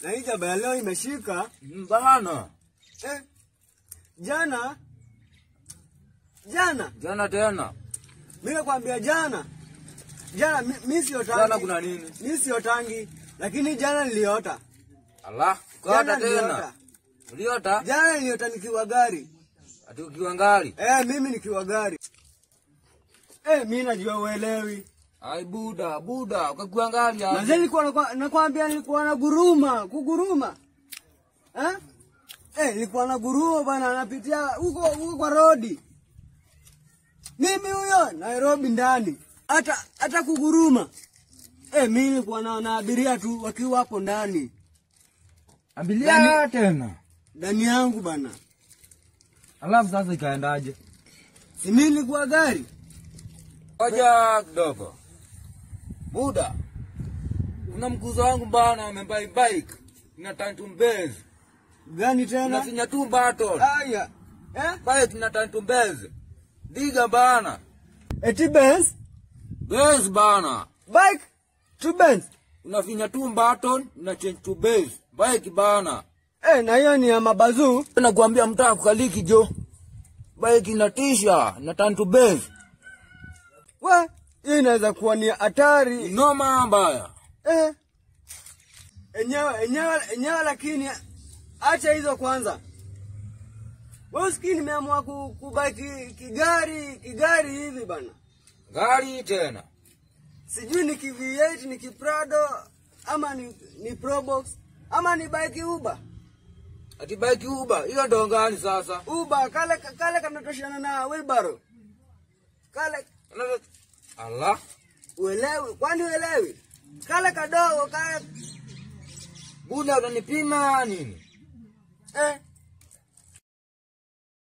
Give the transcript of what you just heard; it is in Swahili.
Na hii jaba ya leo imeshika. Bana. Eh, jana jana Jana tena. mi nakwambia jana jana mi, mi siotangi. Jana kuna nini? Mi siotangi, lakini jana niliota. Allah. Jana Ukata niliota. tena. Uliota? Jana niliota nikiwa gari. Ati ukiwa ngali. Eh, mimi nikiwa gari. Eh, mi najua uelewi. Ai buda, buda, ukakuwa ngali Mazee aje. nilikuwa nakwa- nakwambia nilikuwa na guruma, kuguruma. Eh? Eh, nilikuwa na guruma bana napitia huko huko kwa rodi. Mimi huyo Nairobi ndani. Hata hata kuguruma. Eh, mimi nilikuwa na, na abiria tu wakiwa hapo ndani. Abilia tena. Ndani yangu bana. Alafu sasa ikaendaje? Si mimi nilikuwa gari. Oja kidogo. Buda. Kuna mkuzo wangu bana amebai bike. Ina tantum Benz. Gani tena? Unafinya tu battle. Aya. Eh? Bike ina tantum Benz. Diga bana. Eti Benz, Benz bana. bike to Benz. Unafinya tu battle, una change to Benz. Bike bana. Eh, na hiyo ni ya mabazuu. Nakwambia mtaa kukaliki jo. Bike inatisha, ina tantum Benz. We, hii inaweza kuwa ni hatari. Noma mbaya. Eh. Enyewe, enyewe, enyewe lakini acha hizo kwanza. Wewe usikii nimeamua ku- kubaki kigari, kigari hivi bana. Gari tena. Sijui ni ki V8 ni ki Prado ama ni, ni Probox ama ni bike Uber. Ati bike Uber, hiyo ndo gani sasa? Uber kale kale kanatoshana na wheelbarrow. Kale Allah. uelewi, kwani uelewi? Kale kadogo kale Buda utanipima nini? eh